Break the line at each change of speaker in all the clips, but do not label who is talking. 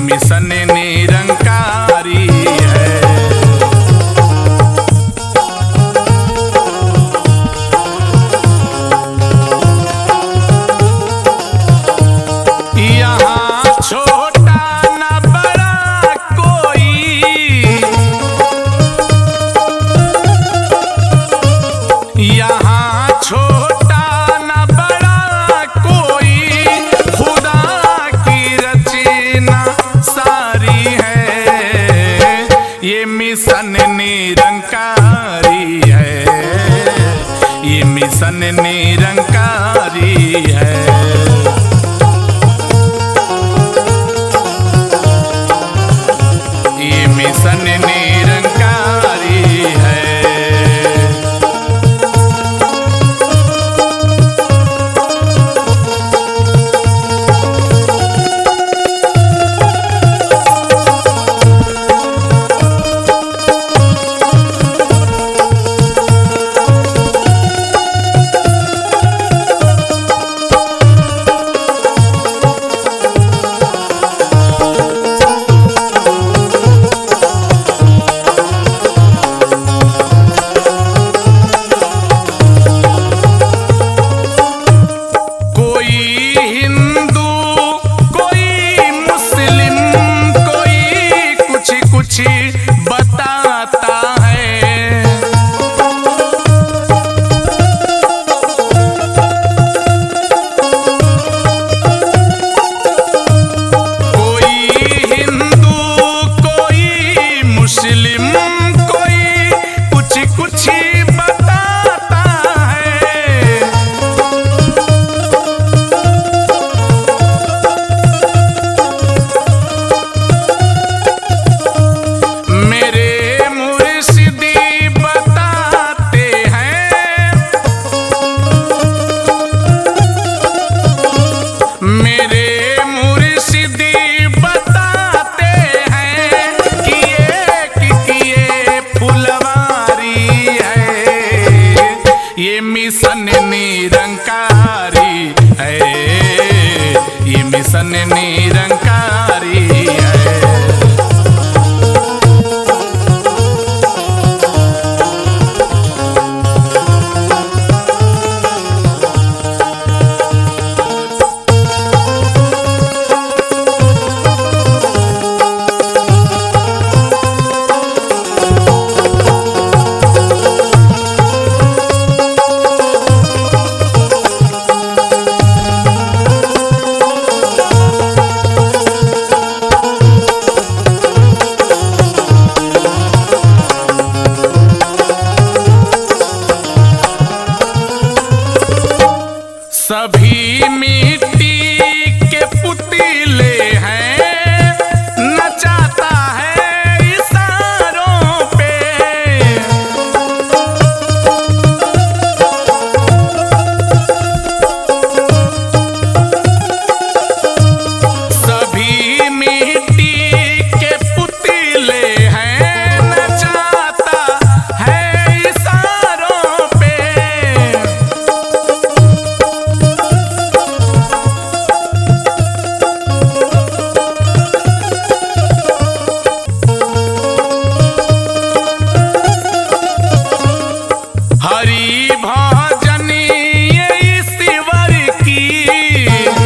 mission Nirankari है यहाँ छोटा न बड़ा कोई यहाँ छोटा न बड़ा कोई खुदा की रचना सारी है ये मिशन निरंकारी है ये मिशन निरंकारी है ये मिशन निरंकारी है कोई हिंदू कोई मुस्लिम कोई कुछ कुछ बताता है कोई हिंदू कोई मुस्लिम कोई कुछ कुछ बताता है मेरे मुर्शिदी बताते हैं मेरे मुर्शिदी बताते हैं कि एक किए फुलवारी है ये मिशन निरंकारी है ये मिशन निरंकारी है सभी मिट्टी के पुतले हैं नचाता है इशारों पे सभी मिट्टी के पुतले हैं नचाता है इशारों पे हरि भजन ये ईश्वर की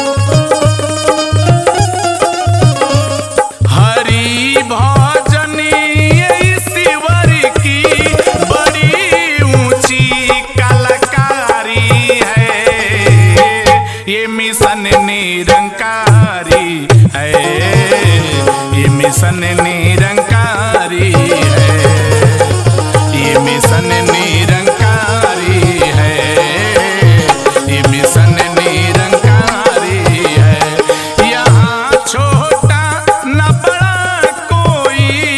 हरि भजन ये ईश्वर की बड़ी ऊंची कलाकारी है ये मिशन निरंकारी है ये मिशन निरंकारी है ये मिशन निरंकारी है ये मिशन निरंकारी है यहाँ छोटा न बड़ा कोई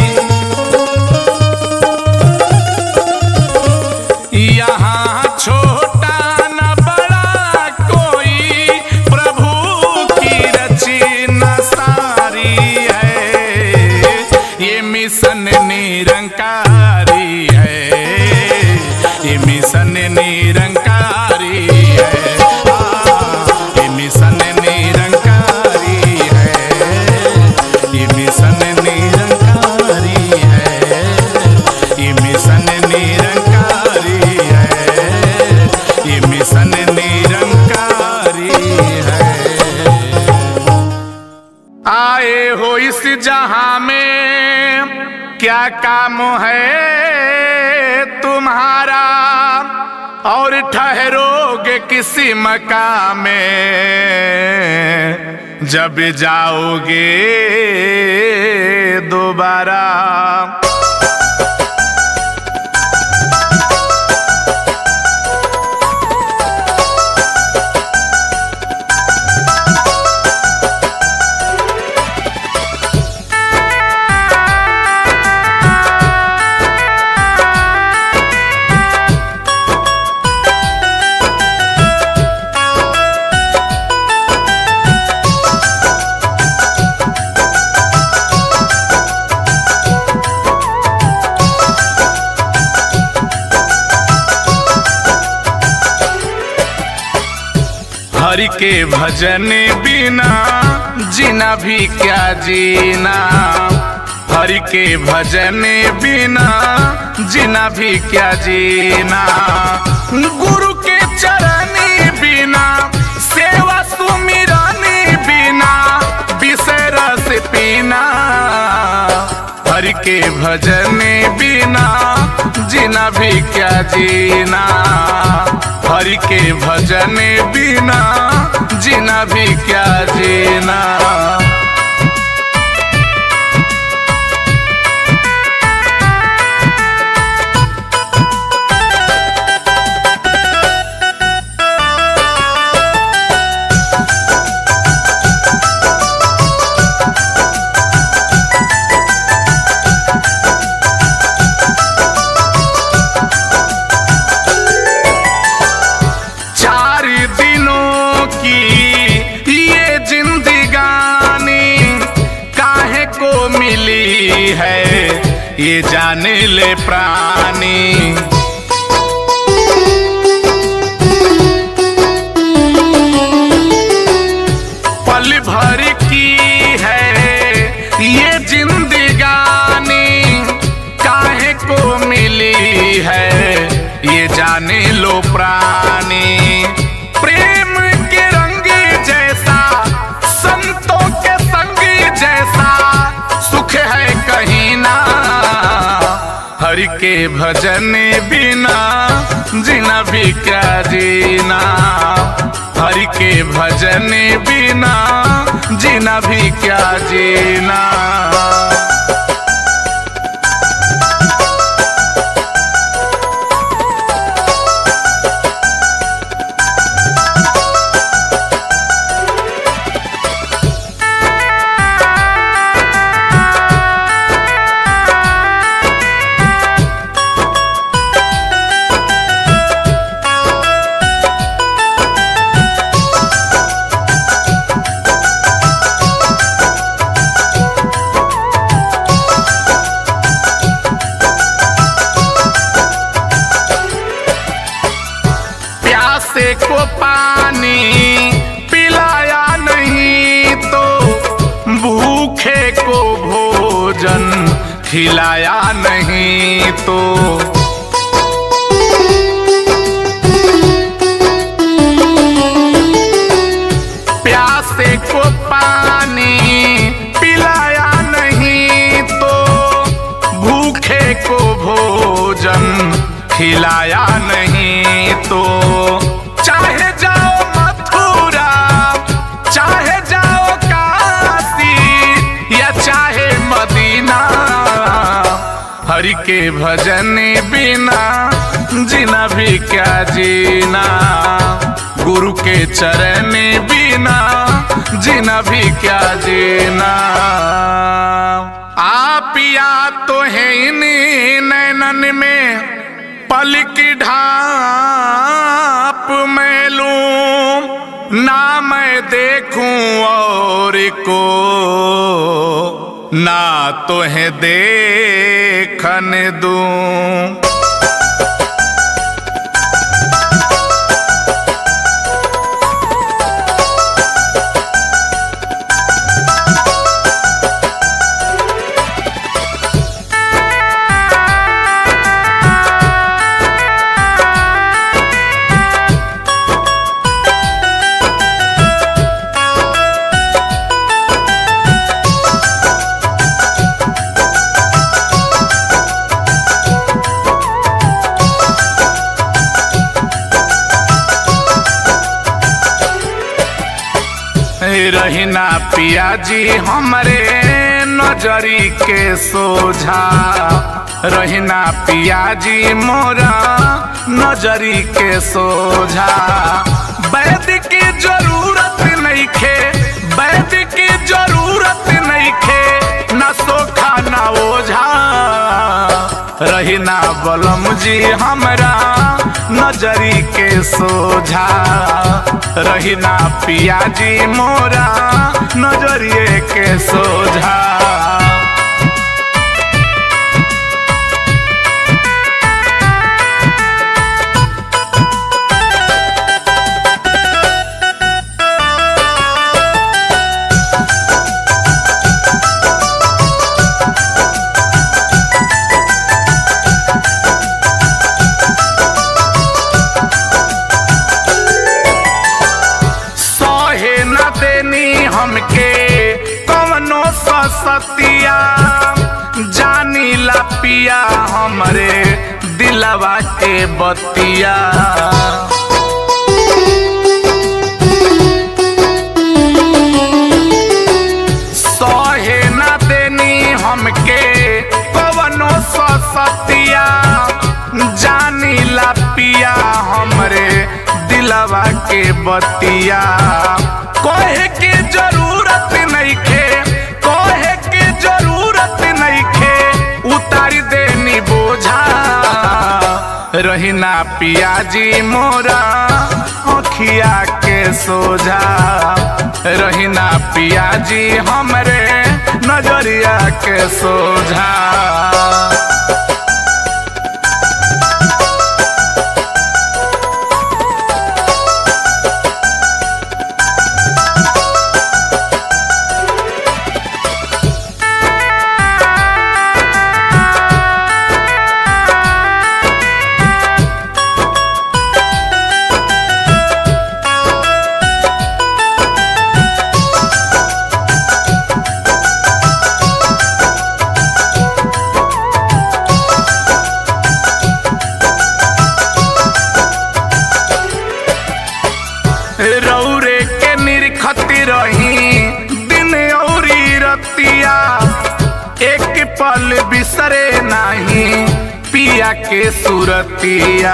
यहाँ छोटा न बड़ा कोई प्रभु की रचना सारी है ये मिशन निरंकारी है ये मिशन निरंकारी है आ, ये मिशन निरंकारी है बड़े हो इस जहां में क्या काम है तुम्हारा और ठहरोगे किसी मकाम में जब जाओगे दोबारा हरि के भजन बिना जीना भी क्या जीना हरि के भजन बिना जीना भी क्या जीना गुरु के चरण बिना सेवा सुमिरन बिना विषय रस पीना हरि के भजन बिना जीना भी क्या जीना हरि के भजन बिना जीना भी क्या जीना चार दिनों की ये जिंदगानी काहे को मिली है ये जाने ले प्राणी पल भर की है ये जिंदगानी काहे को मिली है ये जाने लो प्राणी प्रेम के रंग जैसा संतों के संग जैसा सुख है कहीं ना हरि के भजन बिना जीना भी क्या जीना हरि के भजन बिना जीना भी क्या जीना प्यासे को पानी पिलाया नहीं तो भूखे को भोजन खिलाया नहीं तो प्यासे को पानी पिलाया नहीं तो भूखे को भोजन खिलाया नहीं तो चाहे जाओ मथुरा चाहे जाओ काशी या चाहे मदीना हरि के भजन बिना जीना भी क्या जीना गुरु के चरण बिना जीना भी क्या जीना आप या तो है इन नैनन में पल की ढाप मैं लूं ना मैं देखूं और को ना तो है देखन दूं पिया जी हमरे नजरी के सोझा रहिना पिया जी मोरा नजरी के सोझा वैद की जरूरत नहीं खे वैद की जरूरत नहीं खे न सोखा न ओझा रहिना बलम जी हमरा नजरी के सोझा रहिना पिया जी मोरा नजरिए के सोझा सहे न देनी हमके कवनो सतिया जानी ला पिया हमरे दिलवा के बतिया सहे न देनी हमके कवनो सतिया जानी ला पिया हमरे दिलवा के बतिया कहे के जरूरत नहीं खे कहे के जरूरत नहीं खे उतार देनी बोझा रहिना पिया जी मोरा अखिया के सोझा रहिना पिया जी हमरे नजरिया के सोझा रौरे के निरखती रही दिन औरी रतिया एक पल बिसरे नहीं पिया के सुरतिया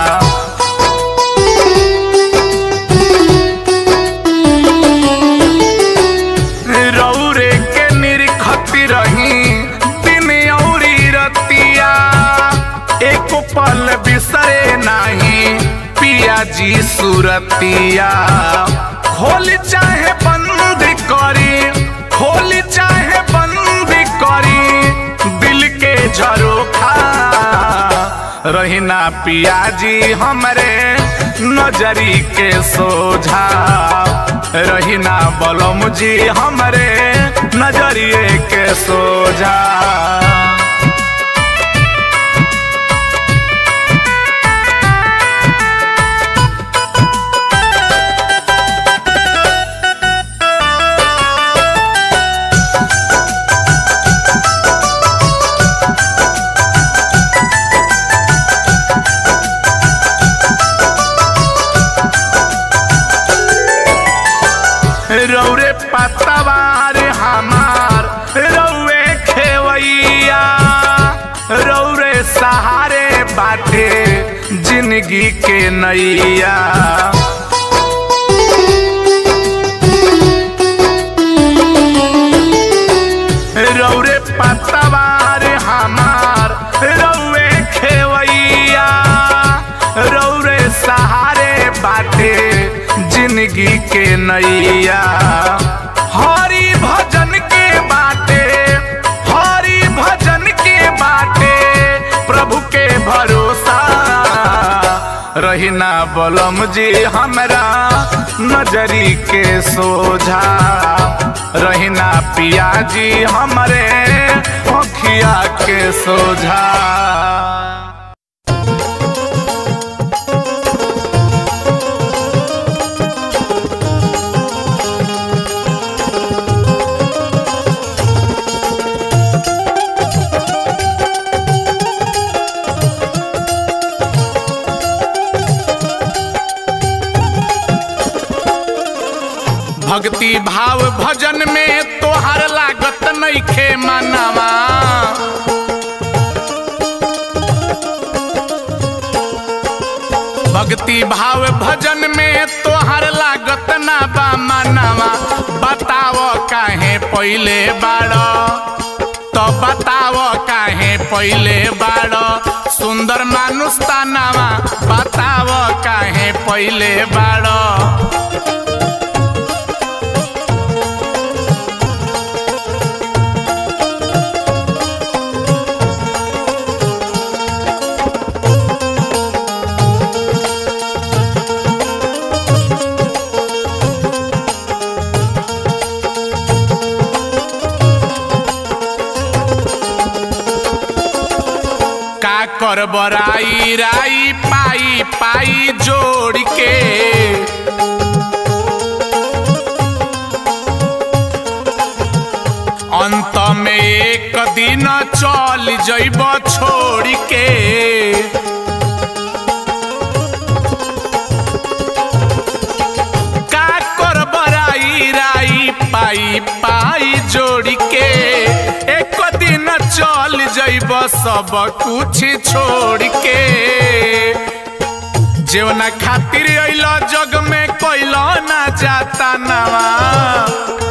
रौरे के निरखती रही दिन औरी रतिया एक पल बिसरे नहीं पिया जी सुरतिया खोल चाहे बंद करी खोल चाहे बंद करी दिल के झरोखा रहिना पिया जी हमरे नजरी के सोझा रहिना बलम जी हमरे नजरिए के सोझा रौरे पतवार हमार रौए खेवैया रौरे सहारे बाटे जिंदगी के नैया रौरे पतवार हमार रौए खेवैया रौरे सहारे बाटे जिंदगी के नैया हरि भजन के बाटे हरि भजन के बाटे प्रभु के भरोसा रहिना बलम जी हमरा नजरी के सोझा रहिना पिया जी हमरे अखिया के सोझा भक्ति भाव भजन भजन में तोहर लागत ना बा मनवा बताव काहे पहिले बाड़ तो बताव काहे पहिले बाड़ सुंदर मानुष तानावा बताव काहे पहिले बाड़ का कर बराई राई पाई पाई जोड़ के अंत में एक दिन चल जइब छोड़ के का कर बराई राई पाई पाई जोड़ के एक दिन चल जइब सब कुछ छोड़ के जेवना खातिर अइल जग में कोइल ना जाता नवा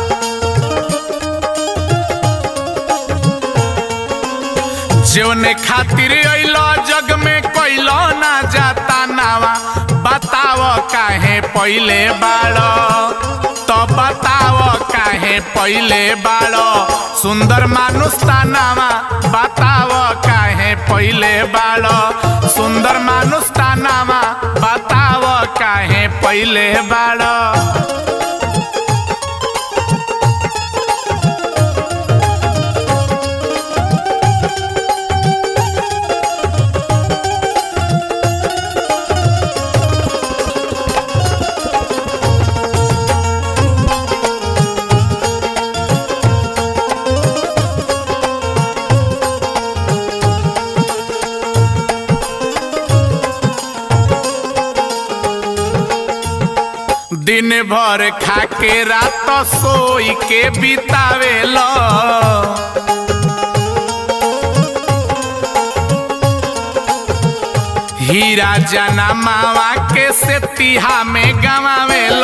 जेवने खातिर अइल जग में कोइल ना जाता नवा बताव काहे पहिले बाड़ तो बताव काहे पहिले बाड़ सुंदर मानुष तानावा बताव काहे पहिले बाड़ सुंदर मानुष तानावा बताव काहे पहिले बाड़ दिन भर खाके रात सोई के बितावेल हीरा जना मावा के से तिहा में गवावेल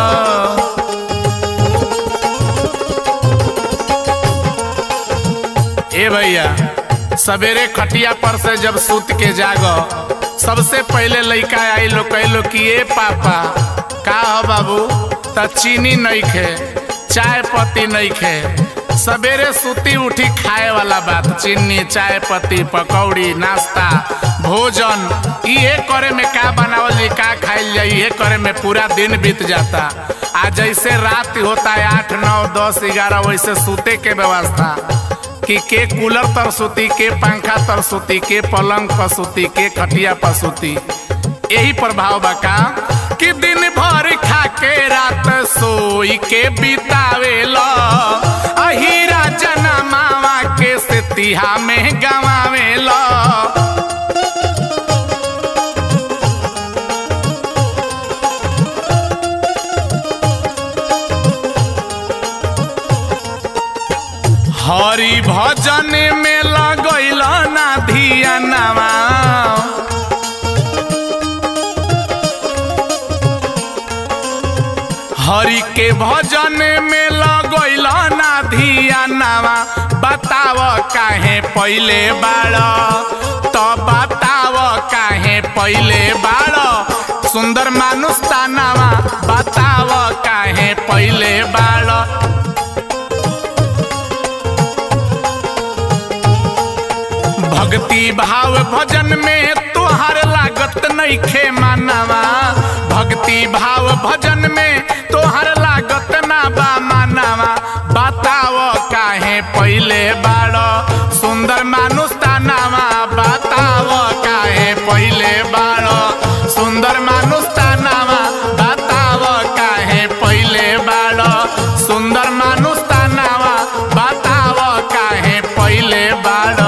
ए भैया सवेरे खटिया पर से जब सूत के जागो सबसे पहले लड़का आई लो कहलो कि ए पापा का हो बाबू त चीनी नहीं खे चाय पत्ती नहीं खे सवेरे सुती उठी खाए वाला बात चीनी चाय पत्ती पकौड़ी नाश्ता भोजन ये करे में का बनावल जाई का खाइल जाई ये करे में पूरा दिन बीत जाता आ जैसे रात होता है आठ नौ दस ग्यारह वैसे सूते के व्यवस्था कि के कूलर तर सुती के पंखा तर सुती के पलंग पर सुती के खटिया पर सुती यही प्रभाव बा का कि दिन भर खा के रात सोई के बितावेल अहीरा जना मावा के से तिहा में गवावेल हरि भजन में लगैल ना धियानवा हरि के भजन में लगैल ना धियानवा बताव काहे पहिले बाड़ तो बताव काहे पहिले बाड़ सुंदर मानुष तानावा बताव काहे पहिले बाड़ भक्ति भाव भजन में तोहार लागत नहीं खे मानवा भक्ति भाव भजन में तोहार लागत ना बा मानवा बताव काहे पहिले बाड़ सुंदर मानुष तानावा बताव काहे पहिले बाड़ सुंदर मानुष तानावा बताव काहे पहिले बाड़ सुंदर मानुष तानावा बताव काहे पहिले बाड़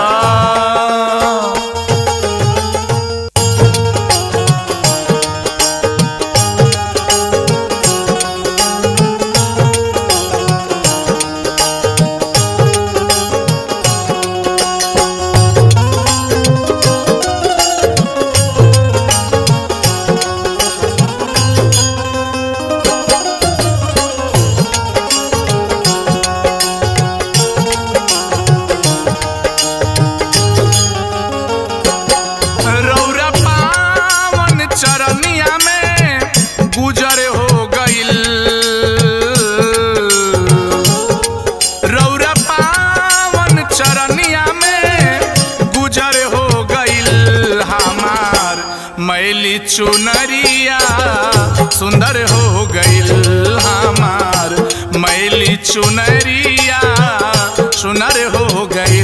चुनरिया सुंदर हो गईल हमार मैली चुनरिया सुनर हो गईल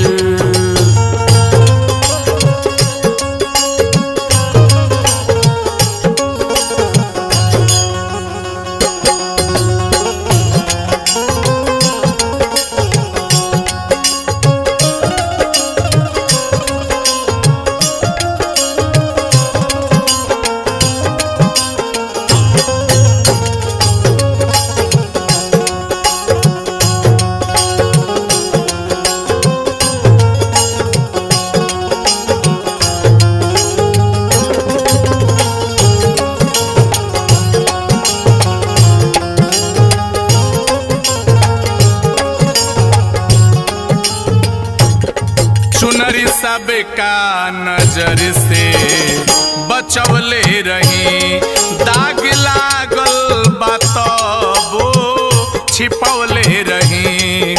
चुनरी सब का नजर से बचवले रही दाग लागल बातबो छिपवले रही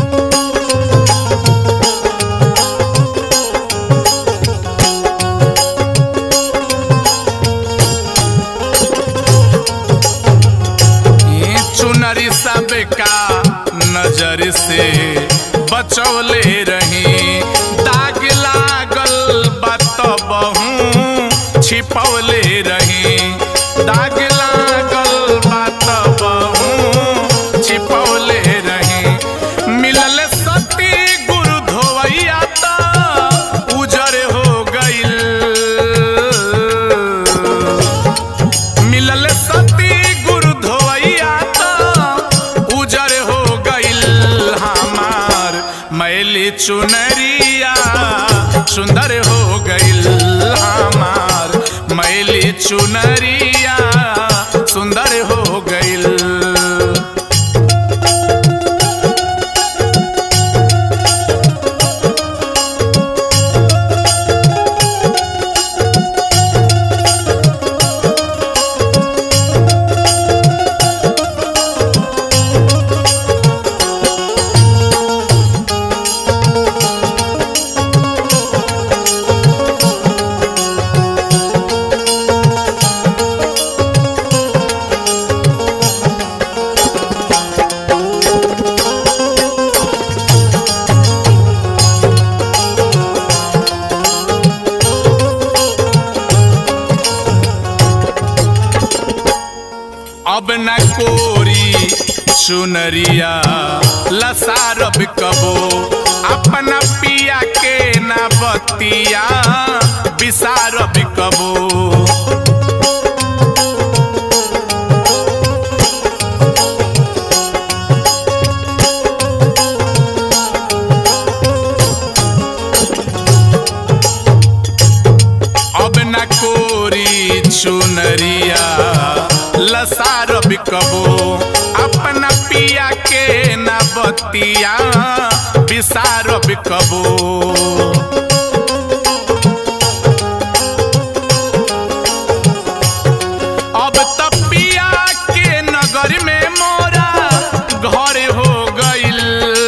ये चुनरी सब का नजर से बचवले रही दाग लागल बात बहु छिपवले रही दाग लागल बात बहु छिपवले रही मिलल सती गुरु धोवैया त उजर हो गईल मिलल सती गुरु धोवैया त उजर हो गईल हमार मैली चुनरिया सुंदर हो गईल हमार मैली चुनरिया सुंदर हो गईल अब न कोरी चुनरिया लसारब कबो अपना पिया के न बतिया बिसारब कबो अब न कोरी चुनरिया लसार बिकबो अपना पिया के न बतिया बिसार बिकबो अब त पिया के नगर में मोरा घर हो गईल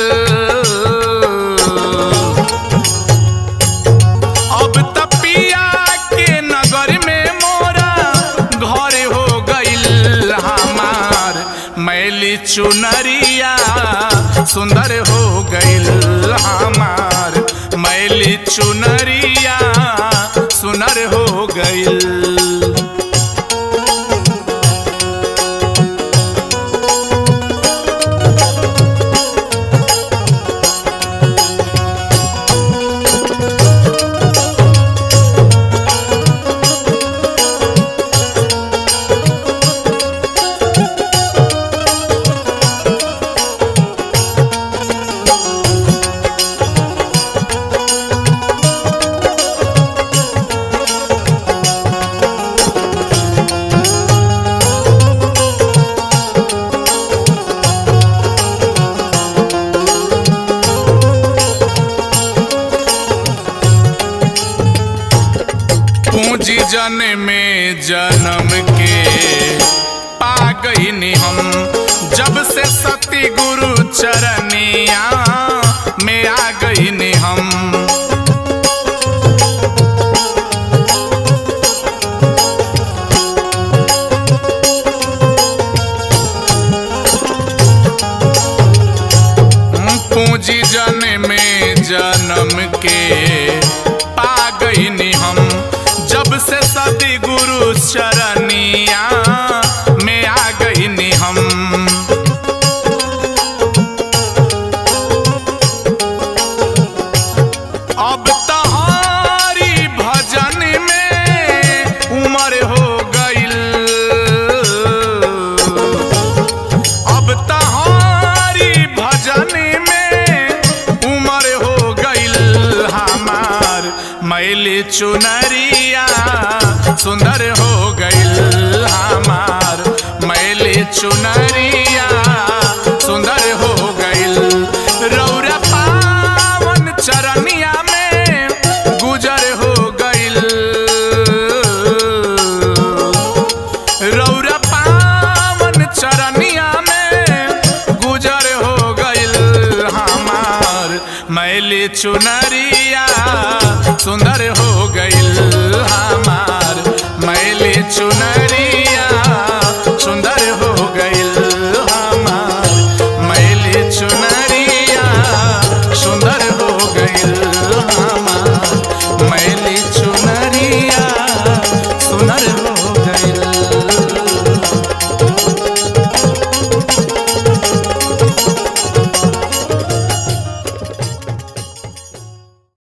अब त पिया के नगर में मोरा घर हो गईल हमार मैली चुनरिया सुंदर हो गईल हमार मैली चुनरिया सुनर हो गईल पूंजी जन में जन्म के पा गईनी हम जब से सती गुरु चरनिया में आ गईनी हम जन्म के पा गईनी हम जब से सदी गुरु चरनिया में आ गईनी हम अब तहारी भजन में उम्र हो गईल अब तहारी भजन में उम्र हो गईल हमार मैली चुनरिया सुंदर हो गईल हमार मैली चुनरिया सुंदर हो गईल रौरा पावन चरनिया में गुजर हो गईल रौरा पावन चरनिया में गुजर हो गईल हमार मैली चुनरिया सुंदर हो गईल हमार मैली चुनरिया